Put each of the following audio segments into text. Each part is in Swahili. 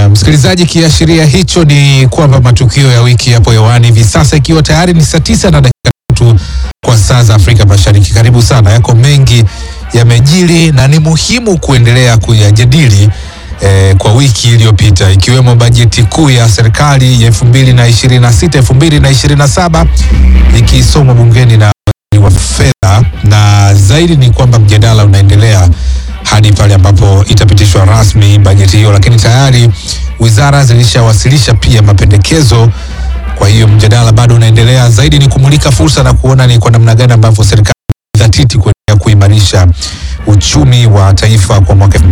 msikilizaji, kiashiria hicho ni kwamba matukio ya wiki yapo hewani hivi sasa, ikiwa tayari ni saa tisa na dakika tatu kwa saa za Afrika Mashariki. Karibu sana, yako mengi yamejiri na ni muhimu kuendelea kuyajadili eh, kwa wiki iliyopita ikiwemo bajeti kuu ya serikali ya elfu mbili na ishirini na sita elfu mbili na ishirini na saba ikisomwa bungeni na waziri wa fedha, na zaidi ni kwamba mjadala unaendelea hadi pale ambapo itapitishwa rasmi bajeti hiyo, lakini tayari wizara zilishawasilisha pia mapendekezo. Kwa hiyo mjadala bado unaendelea. Zaidi ni kumulika fursa na kuona ni kwa namna gani ambavyo serikali dhatiti kuendelea kuimarisha uchumi wa taifa kwa mwaka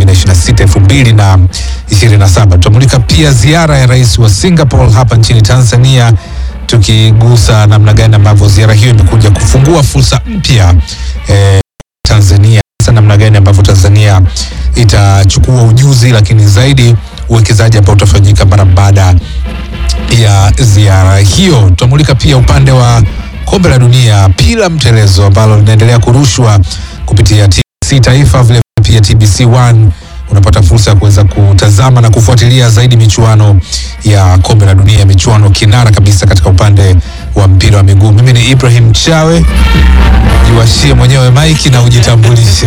2026 2027. Tutamulika pia ziara ya rais wa Singapore hapa nchini Tanzania, tukigusa namna gani ambavyo ziara hiyo imekuja kufungua fursa mpya eh, Tanzania hasa namna gani ambavyo Tanzania itachukua ujuzi, lakini zaidi uwekezaji ambao utafanyika mara baada ya ziara hiyo. Tutamulika pia upande wa kombe la dunia pila mtelezo ambalo linaendelea kurushwa kupitia TBC Taifa, vile pia TBC One unapata fursa ya kuweza kutazama na kufuatilia zaidi michuano ya kombe la dunia, michuano kinara kabisa katika upande wa mpira wa miguu. Mimi ni Ibrahim Chawe, jiwashie mwenyewe maiki na ujitambulishe.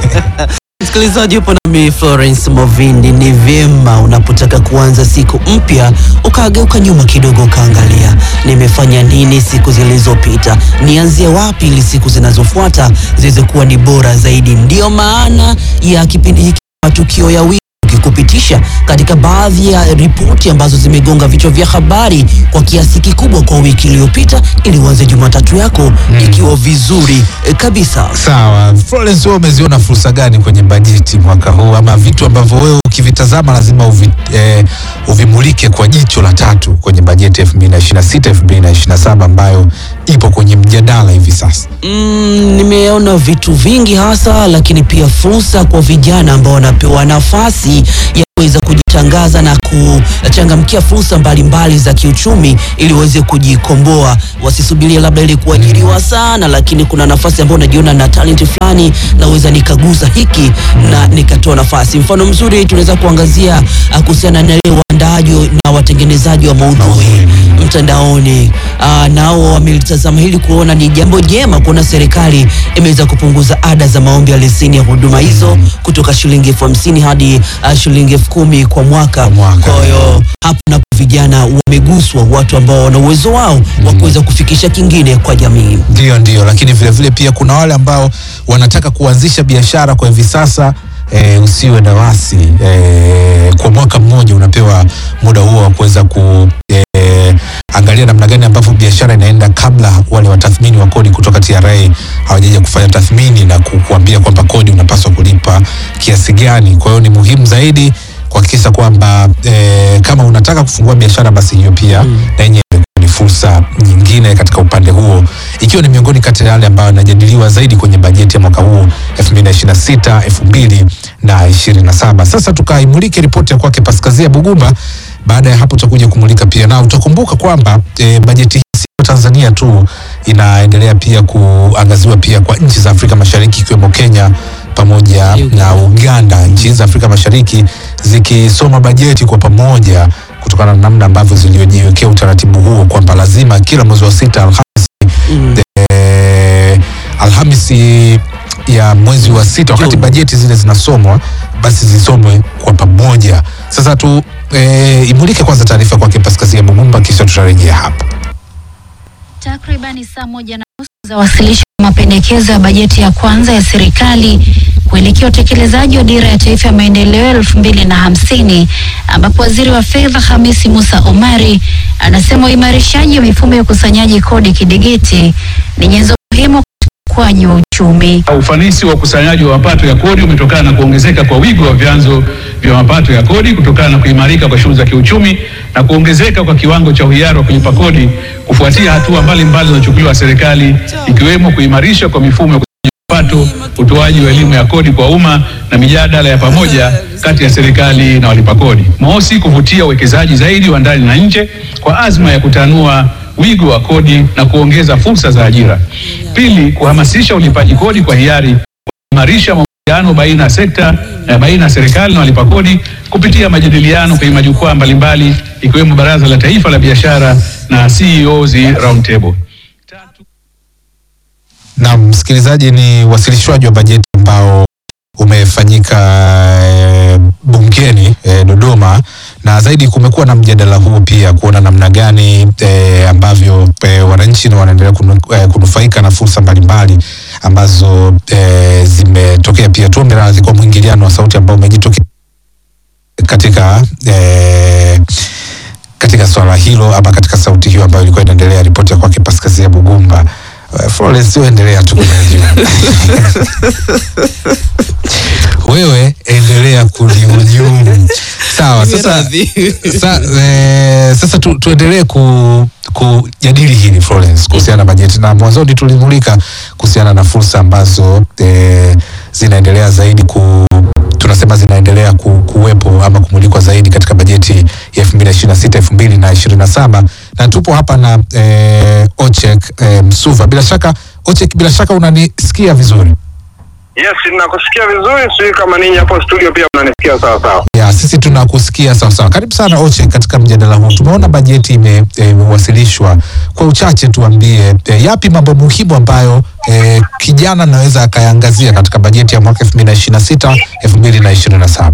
Msikilizaji, upo nami Florence Movindi. Ni vyema unapotaka kuanza siku mpya ukageuka nyuma kidogo, ukaangalia nimefanya nini siku zilizopita, nianzie wapi ili siku zinazofuata ziweze kuwa ni bora zaidi. Ndiyo maana ya kipindi hiki matukio ya wiki kupitisha katika baadhi ya ripoti ambazo zimegonga vichwa vya habari kwa kiasi kikubwa kwa wiki iliyopita, ili uanze Jumatatu yako ikiwa vizuri eh, kabisa. Sawa, Florence, wewe umeziona fursa gani kwenye bajeti mwaka huu, ama vitu ambavyo wewe ukivitazama lazima uvi, eh, uvimulike kwa jicho la tatu kwenye bajeti 2026 2027 ambayo ipo kwenye mjadala hivi sasa? Mm, nimeona vitu vingi hasa, lakini pia fursa kwa vijana ambao wanapewa nafasi ya kuweza kujitangaza na kuchangamkia fursa mbalimbali za kiuchumi ili waweze kujikomboa, wasisubirie labda ili kuajiriwa sana, lakini kuna nafasi ambayo unajiona na talenti fulani, naweza nikaguza hiki na nikatoa nafasi. Mfano mzuri tunaweza kuangazia ah, kuhusiana na ile waandaaji na watengenezaji wa maudhui mtandaoni. Aa, nao wamelitazama hili kuona ni jambo jema kuona serikali imeweza kupunguza ada za maombi ya leseni ya huduma hizo kutoka shilingi elfu hamsini hadi uh, shilingi elfu kumi kwa mwaka. mwaka. Kwa hiyo hapo napo vijana wameguswa, watu ambao wana uwezo wao wa kuweza kufikisha kingine kwa jamii. Ndio, ndio, lakini vile vile pia kuna wale ambao wanataka kuanzisha biashara kwa hivi sasa. E, usiwe na wasi e, kwa mwaka mmoja unapewa muda huo wa kuweza ku e, angalia namna gani ambavyo biashara inaenda kabla wale watathmini wa kodi kutoka TRA hawajaja kufanya tathmini na ku- kuambia kwamba kodi unapaswa kulipa kiasi gani. Kwa hiyo ni muhimu zaidi kuhakikisha kwamba e, kama unataka kufungua biashara basi hiyo pia na yenyewe ni fursa nyingine katika upande huo, ikiwa ni miongoni kati ya yale ambayo yanajadiliwa zaidi kwenye bajeti ya mwaka huu 2026 2027. Sasa tukaimulike ripoti ya kwake Paskazia Bugumba. Baada ya hapo tutakuja kumulika pia, na utakumbuka kwamba e, bajeti hii sio Tanzania tu, inaendelea pia kuangaziwa pia kwa nchi za Afrika Mashariki ikiwemo Kenya pamoja na Uganda. Nchi hizi za Afrika Mashariki zikisoma bajeti kwa pamoja kutokana na namna ambavyo ziliojiwekea utaratibu huo kwamba lazima kila mwezi wa sita Alhamisi, eh, Alhamisi ya mwezi wa sita wakati Juni. bajeti zile zinasomwa basi zisomwe kwa pamoja. Sasa tu eh, imulike kwanza taarifa kwake Paskazia Bugumba, kisha tutarejea hapa. Takribani saa moja na nusu za wasilisho wa mapendekezo ya bajeti ya kwanza ya serikali kuelekea utekelezaji wa dira ya taifa ya maendeleo elfu mbili na hamsini ambapo waziri wa fedha Hamisi Musa Omari anasema uimarishaji wa mifumo ya ukusanyaji kodi kidigiti ni nyenzo muhimu katika ukuaji wa uchumi. Ufanisi wa ukusanyaji wa mapato ya kodi umetokana na kuongezeka kwa wigo wa vyanzo vya mapato ya kodi kutokana na kuimarika kwa shughuli za kiuchumi na kuongezeka kwa kiwango cha uhiari wa kulipa kodi kufuatia hatua mbalimbali zinazochukuliwa na serikali ikiwemo kuimarisha kwa mifumo ya ukusanyaji wa mapato, utoaji wa elimu ya kodi kwa umma na mijadala ya pamoja kati ya serikali na walipa kodi. Mosi, kuvutia uwekezaji zaidi wa ndani na nje kwa azma ya kutanua wigo wa kodi na kuongeza fursa za ajira. Pili, kuhamasisha ulipaji kodi kwa hiari, kuimarisha ushirikiano baina ya sekta eh, baina ya serikali na walipa kodi kupitia majadiliano kwenye majukwaa mbalimbali ikiwemo Baraza la Taifa la Biashara na CEOs Roundtable. Na msikilizaji, ni wasilishwaji wa bajeti ambao umefanyika e, bungeni e, Dodoma, na zaidi kumekuwa na mjadala huu pia kuona namna gani e, ambavyo e, wananchi na wanaendelea kunu, e, kunufaika na fursa mbalimbali ambazo e, zimetokea. Pia tuombe radhi kwa mwingiliano wa sauti ambao umejitokeza katika e, katika swala hilo ama katika sauti hiyo ambayo ilikuwa inaendelea. Ripoti ya kwake Paskazia Bugumba. Eh, Florence, sio endelea tu kunihujumu. Wewe endelea kunihujumu. Sawa, sasa sa, eh, sasa tu, tuendelee ku kujadili hili Florence kuhusiana na bajeti, na mwanzoni tulimulika kuhusiana na fursa ambazo eh, zinaendelea zaidi ku tunasema zinaendelea ku, kuwepo ama kumulikwa zaidi katika bajeti ya 2026 2027 na tupo hapa na eh, Ochek eh, Msuva. Bila shaka Ochek, bila shaka unanisikia vizuri? Yes, nakusikia vizuri, sijui kama ninyi hapo studio pia mnanisikia sawa sawa. Ya, sisi tunakusikia sawa sawa. Karibu sana Oche katika mjadala huu. Tumeona bajeti ime- eh, imewasilishwa. Kwa uchache tuambie e, yapi mambo muhimu ambayo e, kijana anaweza akayaangazia katika bajeti ya mwaka 2026 2027.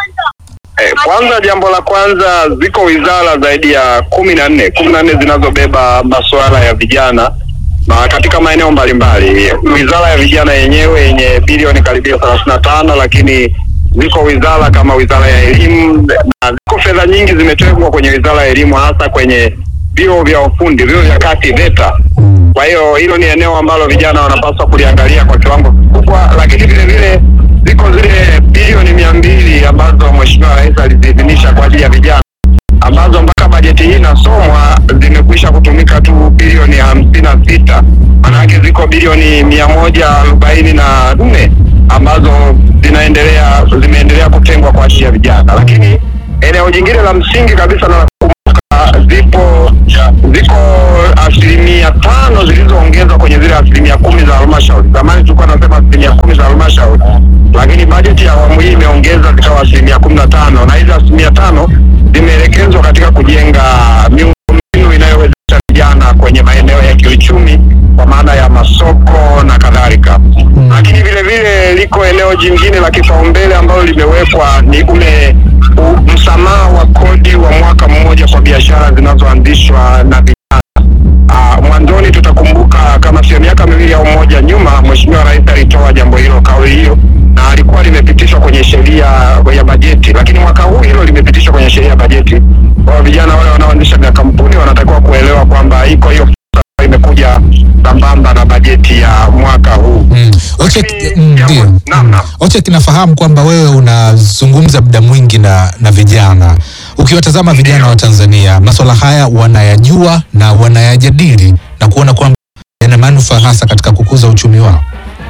Eh, kwanza jambo la kwanza ziko wizara zaidi ya kumi na nne kumi na nne zinazobeba masuala ya vijana na katika maeneo mbalimbali. Wizara ya vijana yenyewe yenye bilioni karibia thelathini na tano lakini ziko wizara kama wizara ya elimu na ziko fedha nyingi zimetengwa kwenye wizara ya elimu hasa kwenye vyuo vya ufundi, vyuo vya kati VETA. Kwa hiyo hilo ni eneo ambalo vijana wanapaswa kuliangalia kwa kiwango kikubwa, lakini vile vile ziko zile bilioni mia mbili ambazo Mheshimiwa Rais aliziidhinisha kwa ajili ya vijana ambazo mpaka bajeti hii inasomwa zimekwisha kutumika tu bilioni hamsini na sita maanake ziko bilioni mia moja arobaini na nne ambazo zinaendelea zimeendelea kutengwa kwa ajili ya vijana, lakini eneo jingine la msingi kabisa na la kukumbuka zipo ziko asilimia tano zilizoongezwa kwenye zile asilimia kumi za halmashauri. Zamani tulikuwa nasema asilimia kumi za halmashauri, lakini bajeti ya awamu hii imeongeza zikawa asilimia kumi na tano na hizi asilimia tano zimeelekezwa katika kujenga miundombinu inayowezesha vijana kwenye maeneo ya kiuchumi kwa maana ya masoko na kadhalika. Lakini vile vile liko eneo jingine la kipaumbele ambalo limewekwa ni ule u- msamaha wa kodi wa mwaka mmoja kwa biashara zinazoanzishwa na vijana. Ah, mwanzoni tutakumbuka kama sio miaka miwili au moja nyuma, Mheshimiwa Rais alitoa jambo hilo, kauli hiyo, na alikuwa limepitishwa kwenye sheria ya bajeti, lakini mwaka huu hilo limepitishwa kwenye sheria ya bajeti. Kwa hiyo vijana wale wanaoanzisha makampuni wanatakiwa kuelewa kwamba iko hiyo fursa ambayo imekuja sambamba na bajeti ya mwaka huu. Mm. Ochek, Lakini mm, jambo- ndio. naam, naam. Ochek, nafahamu kwamba wewe unazungumza muda mwingi na, na vijana. Ukiwatazama vijana wa Tanzania, masuala haya wanayajua na wanayajadili na kuona kwamba yana manufaa hasa katika kukuza uchumi wao.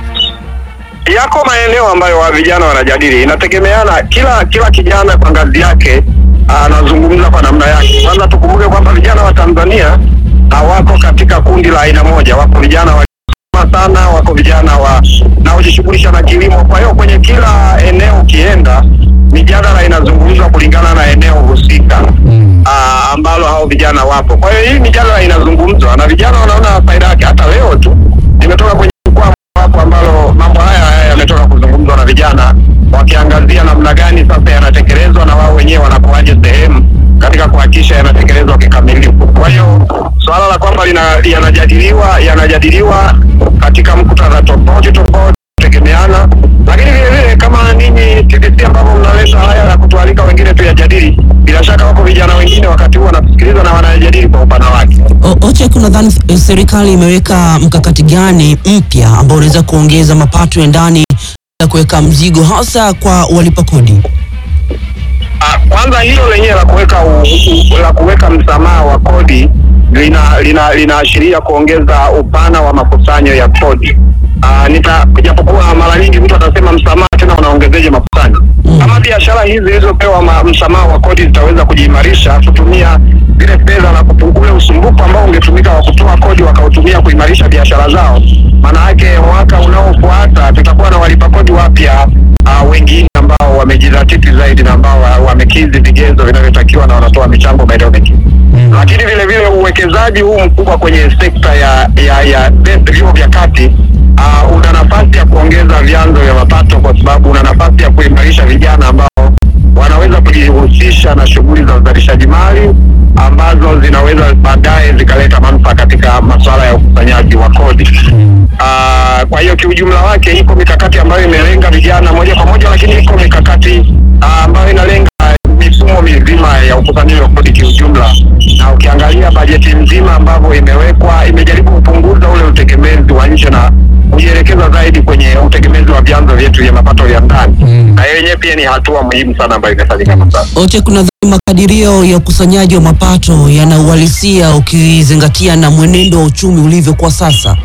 yako maeneo ambayo wa vijana wanajadili, inategemeana kila kila kijana kwa ngazi yake anazungumza kwa namna yake. Kwanza tukumbuke kwamba vijana wa Tanzania hawako katika kundi la aina moja, wako vijana wa sana, wako vijana wa naojishughulisha na kilimo. Kwa hiyo kwenye kila eneo ukienda, mijadala inazungumzwa kulingana na eneo husika Mm. ah, ambalo hao vijana wapo. Kwa hiyo hii mijadala inazungumzwa na vijana wanaona faida yake. Hata leo tu nimetoka kwenye jukwaa hapo ambalo mambo haya haya yametoka kuzungumzwa na vijana wakiangazia namna gani sasa yanatekelezwa na wao wenyewe wanakuaje sehemu katika kuhakikisha yanatekelezwa kikamilifu. Kwa hiyo suala la kwamba lina- yanajadiliwa yanajadiliwa katika muktadha tofauti tofauti tegemeana, lakini vile vile kama ninyi TBC ambavyo mnaleta haya ya kutualika wengine tuyajadili, bila shaka wako vijana wengine wakati huu wanasikiliza na wanayajadili kwa upana wake. O- Ochek, unadhani eh, serikali imeweka mkakati gani mpya ambao unaweza kuongeza mapato ya ndani na kuweka mzigo hasa kwa walipa kodi? Ah, kwanza hilo lenyewe la kuweka u- u- la kuweka msamaha wa kodi lina lina linaashiria kuongeza upana wa makusanyo ya kodi. uh, nita japokuwa mara nyingi mtu atasema msamaha tena unaongezeje makusanyo kama biashara hizi zilizopewa ma- msamaha wa kodi zitaweza kujiimarisha kutumia zile fedha na kupunguza ule usumbufu ambao ungetumika wa kutoa kodi wakautumia kuimarisha biashara zao, maana yake mwaka unaofuata tutakuwa na walipa kodi wapya uh, wengine ambao wamejidhatiti zaidi na ambao wa- wamekidhi vigezo vinavyotakiwa na wanatoa michango maeneo mengine lakini vile vile uwekezaji huu mkubwa kwenye sekta ya ya ya vyuo vya kati uh, una nafasi ya kuongeza vyanzo vya mapato kwa sababu una nafasi ya kuimarisha vijana ambao wanaweza kujihusisha na shughuli za uzalishaji mali ambazo zinaweza baadaye zikaleta manufaa katika masuala ya ukusanyaji wa kodi. Uh, kwa hiyo kiujumla wake iko mikakati ambayo imelenga vijana moja kwa moja, lakini iko mikakati uh, ambayo inalenga mifumo mizima ya ukusanyaji wa kodi kiujumla, na ukiangalia bajeti nzima ambavyo imewekwa imejaribu kupunguza ule utegemezi wa nje na kujielekeza zaidi kwenye utegemezi wa vyanzo vyetu vya mapato vya ndani Mm. na hiyo yenyewe pia ni hatua muhimu sana ambayo imefanyika kwa sasa. Oche, kuna dhani makadirio ya ukusanyaji wa mapato yana uhalisia ukizingatia na mwenendo wa uchumi ulivyo kwa sasa?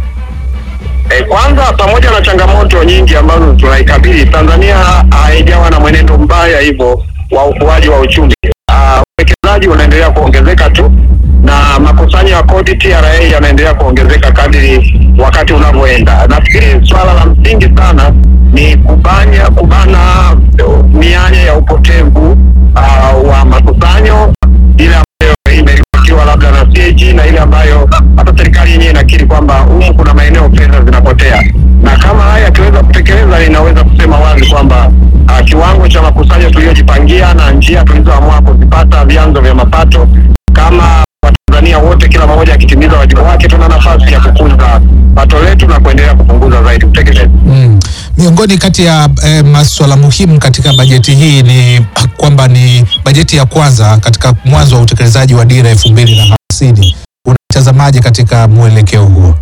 E, kwanza pamoja na changamoto nyingi ambazo tunaikabili, Tanzania haijawa na mwenendo mbaya hivyo wa ukuaji wa uchumi. Ah, Uwekezaji unaendelea kuongezeka tu na makusanyo ya kodi TRA yanaendelea kuongezeka kadiri wakati unavyoenda. Nafikiri swala la msingi sana ni kubanya kubana eh, mianya ya upotevu ah, wa makusanyo ile ambayo imeripotiwa labda na CAG na ile ambayo hata serikali yenyewe inakiri kwamba humu kuna maeneo fedha zinapotea, na kama haya yakiweza kutekeleza, ninaweza kusema wazi kwamba uh, kiwango cha makusanyo tuliyojipangia na njia tulizoamua kuzipata vyanzo vya mapato kama Watanzania wote, kila mmoja akitimiza wajibu wake, tuna nafasi ya kukuza pato letu na kuendelea kupunguza zaidi utegemezi. Mm. Miongoni kati ya eh, masuala muhimu katika bajeti hii ni kwamba ni bajeti ya kwanza katika mwanzo wa utekelezaji wa dira elfu mbili na hamsini. Unatazamaje katika mwelekeo huo?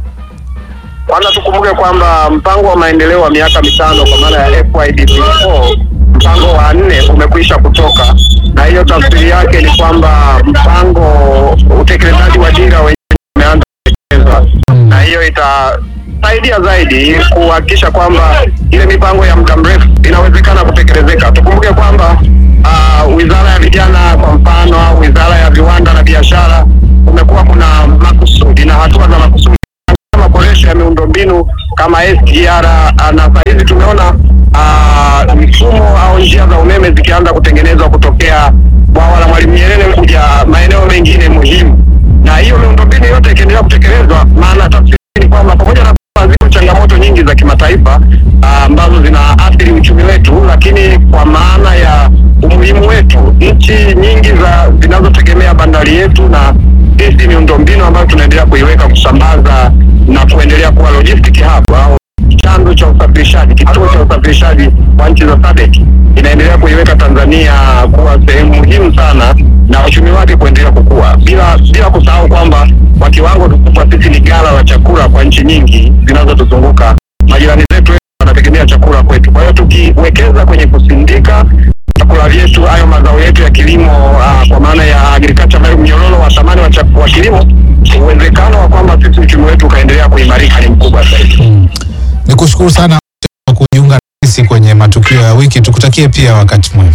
Kwanza tukumbuke kwamba mpango wa maendeleo wa miaka mitano kwa maana ya FYDP4 mpango wa nne umekwisha kutoka, na hiyo tafsiri yake ni kwamba mpango utekelezaji wa dira wenyewe umeanza kutekelezwa, na hiyo itasaidia zaidi kuhakikisha kwamba ile mipango ya muda mrefu inawezekana kutekelezeka. Tukumbuke kwamba uh, wizara ya vijana kwa mfano, au wizara ya viwanda na biashara, kumekuwa kuna makusudi na hatua za makusudi maboresho ya miundombinu kama SGR ah, na saa hizi tumeona ah, mifumo au njia za umeme zikianza kutengenezwa kutokea bwawa la Mwalimu Nyerere kuja maeneo mengine muhimu, na hiyo miundombinu yote ikiendelea kutekelezwa, maana tafsiri ni kwamba pamoja na kwamba ziko changamoto nyingi za kimataifa ah, ambazo zinaathiri uchumi wetu, lakini kwa maana ya umuhimu wetu, nchi nyingi za zinazotegemea bandari yetu na sisi miundombinu ambayo tunaendelea kuiweka kusambaza na kuendelea kuwa logistic hub au chanzo cha usafirishaji, kituo cha usafirishaji wa nchi za SADC inaendelea kuiweka Tanzania kuwa sehemu muhimu sana na uchumi wake kuendelea kukua, bila bila kusahau kwamba kwa kiwango kikubwa sisi ni ghala la chakula kwa nchi nyingi zinazotuzunguka. Majirani zetu wengi wanategemea chakula kwetu, kwa hiyo tukiwekeza kwenye kusindika vyakula vyetu, hayo mazao yetu ya kilimo uh, kwa maana ya agriculture value, mnyororo wa thamani wa, chak- wa kilimo, uwezekano wa kwamba sisi uchumi wetu ukaendelea kuimarika ni mkubwa zaidi. Ni kushukuru sana kwa kujiunga nasi kwenye matukio ya wiki. Tukutakie pia wakati mwema.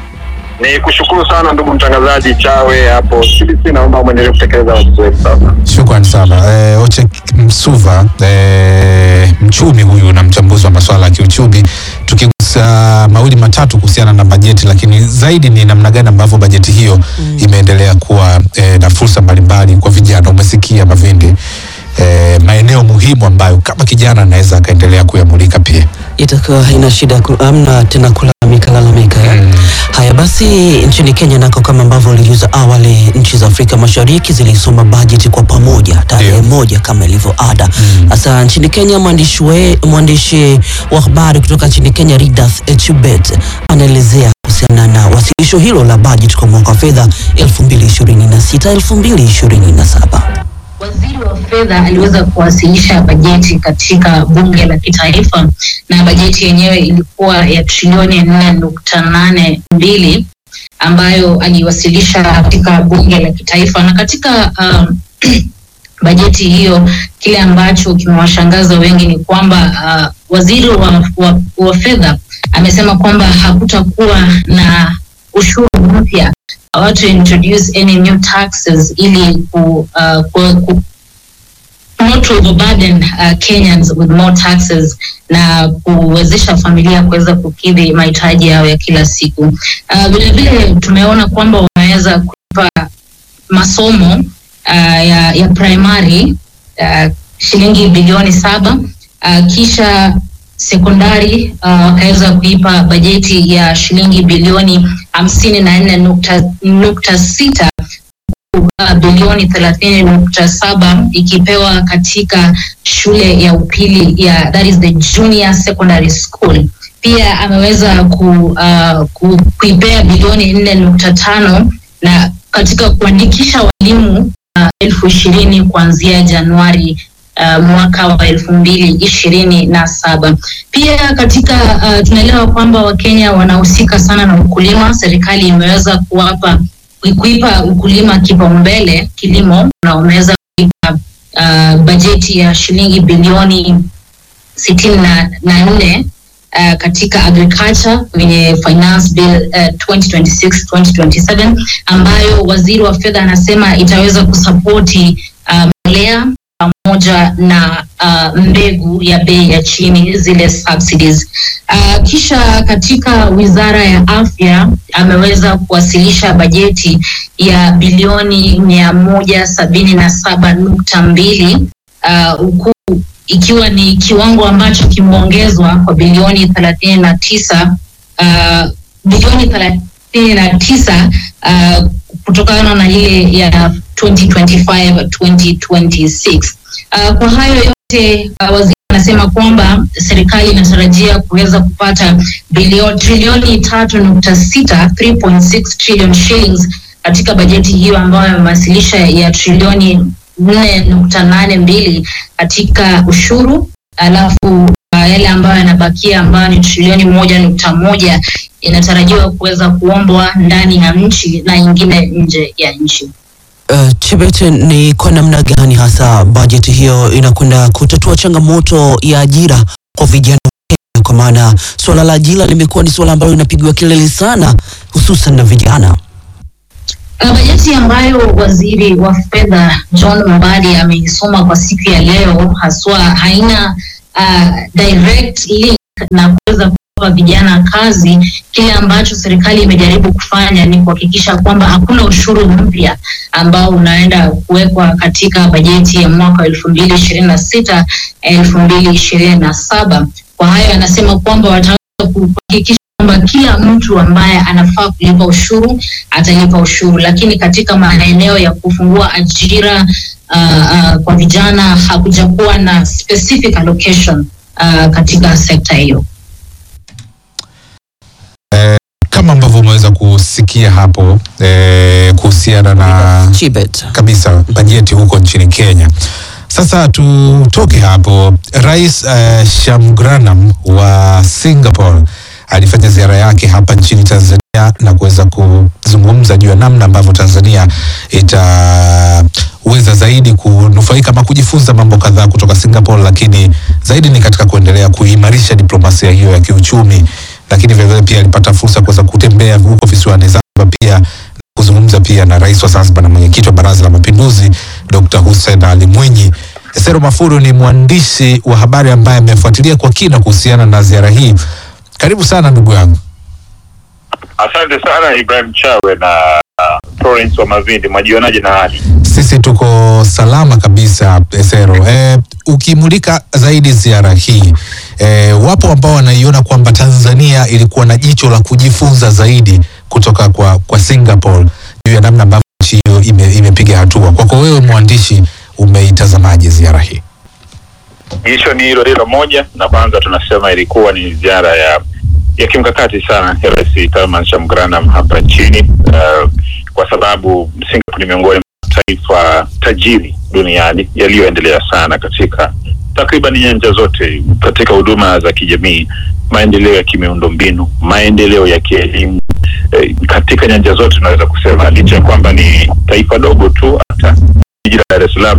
Ni kushukuru sana ndugu mtangazaji Chawe hapo CBC, naomba mwendelee kutekeleza wajibu wetu sasa. Shukran sana eh, Oche Msuva eh, mchumi huyu na mchambuzi wa masuala ya kiuchumi, tukigusa mawili matatu kuhusiana na bajeti, lakini zaidi ni namna gani ambavyo bajeti hiyo imeendelea kuwa eh, na fursa mbalimbali kwa vijana. Umesikia Mavindi eh, maeneo muhimu ambayo kama kijana anaweza akaendelea kuyamulika pia. itakuwa haina shida ku- amna tena kulalamika lalamika eh? Mm. Haya basi, nchini Kenya nako kama ambavyo ulijuza awali, nchi za Afrika Mashariki zilisoma bajeti kwa pamoja tarehe Ndio. moja kama ilivyo ada. Sasa nchini Kenya, mwandishi we- mwandishi wa habari kutoka nchini Kenya Ridath Chubet anaelezea kuhusiana na wasilisho hilo la bajeti kwa mwaka wa fedha 2026 2027. Waziri wa fedha aliweza kuwasilisha bajeti katika bunge la kitaifa na bajeti yenyewe ilikuwa ya trilioni nne nukta nane mbili ambayo aliwasilisha katika bunge la kitaifa na katika um, bajeti hiyo, kile ambacho kimewashangaza wengi ni kwamba uh, waziri wa, wa, wa fedha amesema kwamba hakutakuwa na ushuru mpya want to introduce any new taxes ili ku, uh, ku, ku not to overburden uh, Kenyans with more taxes na kuwezesha familia kuweza kukidhi mahitaji yao ya kila siku. Uh, vile vile tumeona kwamba wameweza kulipa masomo uh, ya, ya primary uh, shilingi bilioni saba uh, kisha sekondari uh, wakaweza kuipa bajeti ya shilingi bilioni hamsini na nne nukta, nukta sita uh, bilioni thelathini nukta saba ikipewa katika shule ya upili ya that is the junior secondary school. Pia ameweza ku, uh, ku, kuipea bilioni nne nukta tano na katika kuandikisha walimu uh, elfu ishirini kuanzia Januari uh, mwaka wa elfu mbili ishirini na saba. Pia katika uh, tunaelewa kwamba Wakenya wanahusika sana na ukulima. Serikali imeweza kuwapa kuipa ukulima kipaumbele kilimo, na wameweza kuipa uh, bajeti ya shilingi bilioni sitini na na nne uh, katika agriculture kwenye finance bill uh, 2026-2027 ambayo waziri wa fedha anasema itaweza kusapoti uh, mbolea pamoja na uh, mbegu ya bei ya chini zile subsidies. Uh, kisha katika wizara ya afya ameweza kuwasilisha bajeti ya bilioni mia moja sabini na saba nukta mbili huku uh, ikiwa ni kiwango ambacho kimeongezwa kwa bilioni thelathini na tisa uh, bilioni thelathini na tisa uh, kutokana na ile ya 2025 2026. Uh, kwa hayo yote uh, waziri anasema kwamba serikali inatarajia kuweza kupata bilioni trilioni tatu nukta sita 3.6 trillion shillings katika bajeti hiyo ambayo amewasilisha ya trilioni nne nukta nane mbili katika ushuru alafu uh, yale ambayo yanabakia ambayo ni trilioni moja nukta moja inatarajiwa kuweza kuombwa ndani ya nchi na ingine nje ya nchi. Uh, Chebet, ni kwa namna gani hasa bajeti hiyo inakwenda kutatua changamoto ya ajira kwa vijana wa Kenya? Kwa maana suala la ajira limekuwa ni suala ambalo linapigwa kelele sana, hususan na vijana. Uh, bajeti ambayo waziri wa fedha John Mbadi ameisoma kwa siku ya leo haswa haina uh, direct link na kuweza kuwapa vijana kazi. Kile ambacho serikali imejaribu kufanya ni kuhakikisha kwamba hakuna ushuru mpya ambao unaenda kuwekwa katika bajeti ya mwaka wa elfu mbili ishirini na sita elfu mbili ishirini na saba. Kwa hayo anasema kwamba wataweza kuhakikisha kwamba kila mtu ambaye anafaa kulipa ushuru atalipa ushuru, lakini katika maeneo ya kufungua ajira uh, uh, kwa vijana hakuja kuwa na specific allocation uh, katika sekta hiyo. Eh, kama ambavyo umeweza kusikia hapo eh, kuhusiana na Chebet. kabisa bajeti huko nchini Kenya. Sasa tutoke hapo. Rais uh, Shamgranam wa Singapore alifanya ziara yake hapa nchini Tanzania na kuweza kuzungumza juu ya namna ambavyo Tanzania itaweza zaidi kunufaika ama kujifunza mambo kadhaa kutoka Singapore, lakini zaidi ni katika kuendelea kuimarisha diplomasia hiyo ya kiuchumi, lakini vilevile pia alipata fursa ya kuweza kutembea huko visiwani Zanzibar pia kuzungumza pia na rais wa Zanzibar na mwenyekiti wa Baraza la Mapinduzi Dr. Hussein Ali Mwinyi. Esero Mafuru ni mwandishi wa habari ambaye amefuatilia kwa kina kuhusiana na ziara hii. Karibu sana ndugu yangu. Asante sana Ibrahim Chawe na uh, Florence wa Mavindi, mwajionaje na hali? Sisi tuko salama kabisa Esero. E, ukimulika zaidi ziara hii e, wapo ambao wanaiona kwamba Tanzania ilikuwa na jicho la kujifunza zaidi kutoka kwa, kwa Singapore juu ya namna ambavyo nchi hiyo ime, imepiga hatua. Kwako wewe mwandishi, umeitazamaje ziara hii? Jicho ni hilo hilo moja, na kwanza tunasema ilikuwa ni ziara ya ya kimkakati sana ya Rais Salman Shamgranam hapa nchini uh, kwa sababu Singapore ni miongoni mwa mataifa tajiri duniani yaliyoendelea sana katika takriban nyanja zote, katika huduma za kijamii, maendeleo ya kimiundombinu, maendeleo ya kielimu eh, katika nyanja zote tunaweza kusema, licha ya kwamba ni taifa dogo tu, hata jiji la Dar es Salaam kwa ukubwa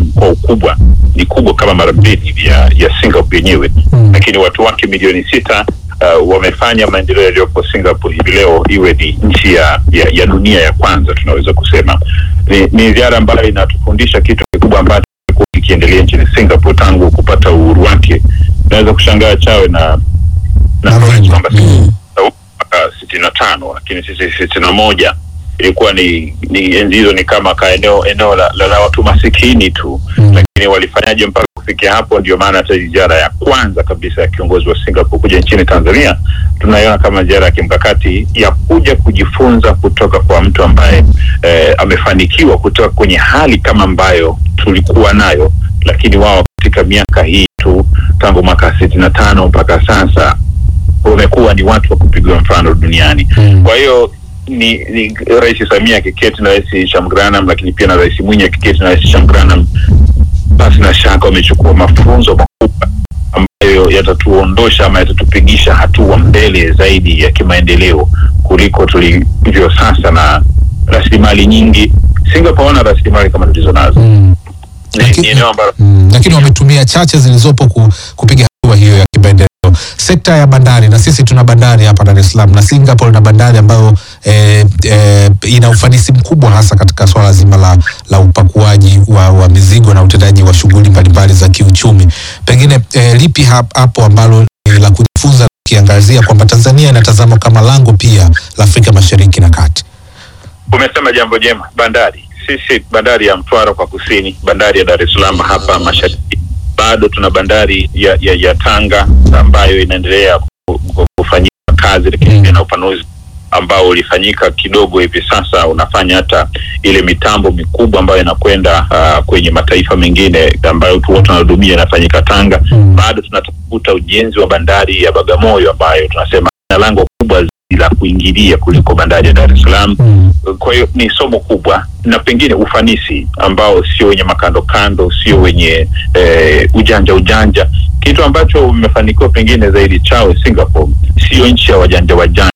kubwa ni kubwa kama mara mbili ya, ya Singapore yenyewe Mm. lakini watu wake milioni sita uh, wamefanya maendeleo yaliyopo Singapore hivi leo iwe ni nchi ya, ya, ya dunia ya kwanza tunaweza kusema. Ni, ni ziara ambayo inatufundisha kitu kikubwa ambacho kimekuwa kikiendelea nchini Singapore tangu kupata uhuru wake. Unaweza kushangaa chawe na na Na Florence Venga. kwamba Mm. mwaka sitini na tano lakini sisi sitini na moja ilikuwa ni, ni enzi hizo ni kama ka eneo eneo la, la, la watu masikini tu Mm. lakini walifanyaje mpaka kufikia hapo? Ndio maana hata ziara ya kwanza kabisa ya kiongozi wa Singapore kuja nchini Tanzania tunaiona kama ziara ya kimkakati ya kuja kujifunza kutoka kwa mtu ambaye eh, amefanikiwa kutoka kwenye hali kama ambayo tulikuwa nayo, lakini wao katika miaka hii tu tangu mwaka sitini na tano mpaka sasa wamekuwa ni watu wa kupigwa mfano duniani. Mm. Kwa hiyo ni, ni Rais Samia akiketi na Rais Shamgranam, lakini pia na Rais Mwinyi akiketi na Rais Shamgranam, basi na shaka wamechukua mafunzo makubwa ambayo yatatuondosha ama yatatupigisha hatua mbele zaidi ya kimaendeleo kuliko tulivyo sasa, na rasilimali nyingi. Singapore wana rasilimali kama tulizo nazo. Mm. Ni, Lakini- ni eneo ambalo Mm, lakini wametumia chache zilizopo ku, kupiga hatua hiyo ya kimaendeleo. Sekta ya bandari, na sisi tuna bandari hapa Dar es Salaam na Singapore na bandari ambayo eh, eh, ina ufanisi mkubwa hasa katika swala zima la, la upakuaji wa, wa mizigo na utendaji wa shughuli mbalimbali za kiuchumi. Pengine eh, lipi hap- hapo ambalo ni la kujifunza ukiangazia kwamba Tanzania inatazama kama lango pia la Afrika Mashariki na Kati? Umesema jambo jema. Bandari sisi, bandari ya Mtwara kwa kusini, bandari ya Dar es Salaam hapa mashariki, bado tuna bandari ya, ya, ya Tanga ambayo inaendelea ku- ku- kufanyika kazi, lakini pia na upanuzi ambao ulifanyika kidogo hivi sasa, unafanya hata ile mitambo mikubwa ambayo inakwenda uh, kwenye mataifa mengine ambayo tu watu wanahudumia inafanyika Tanga. Mm. Bado tunatafuta ujenzi wa bandari ya Bagamoyo ambayo tunasema ina lango kubwa zaidi la kuingilia kuliko bandari ya Dar es Salaam Mm. kwa hiyo ni somo kubwa na pengine ufanisi ambao sio wenye makando kando, sio wenye eh, ujanja ujanja, kitu ambacho umefanikiwa pengine zaidi chao Singapore, sio nchi ya wajanja wajanja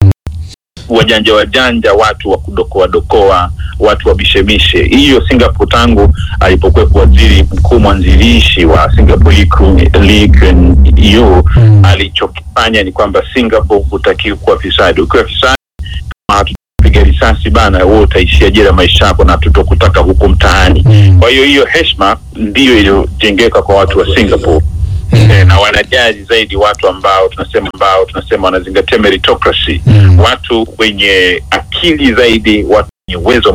wajanja wajanja, watu wa kudokoa dokoa, watu wa mishemishe. Hiyo Singapore tangu alipokuwepo waziri mkuu mwanzilishi wa Singapore Lee- Lee Kuan Yew Mm. alichokifanya ni kwamba Singapore hutakiwi kuwa fisadi. Ukiwa fisadi kama hatupiga risasi bana, wewe utaishia jela maisha yako na tutokutaka huko mtaani. Mm. Kwa hiyo hiyo heshima ndiyo iliyojengeka kwa watu wa Singapore. Mm. Eh, na wanajali zaidi watu ambao tunasema ambao tunasema wanazingatia meritocracy, Mm. watu wenye akili zaidi, watu wenye uwezo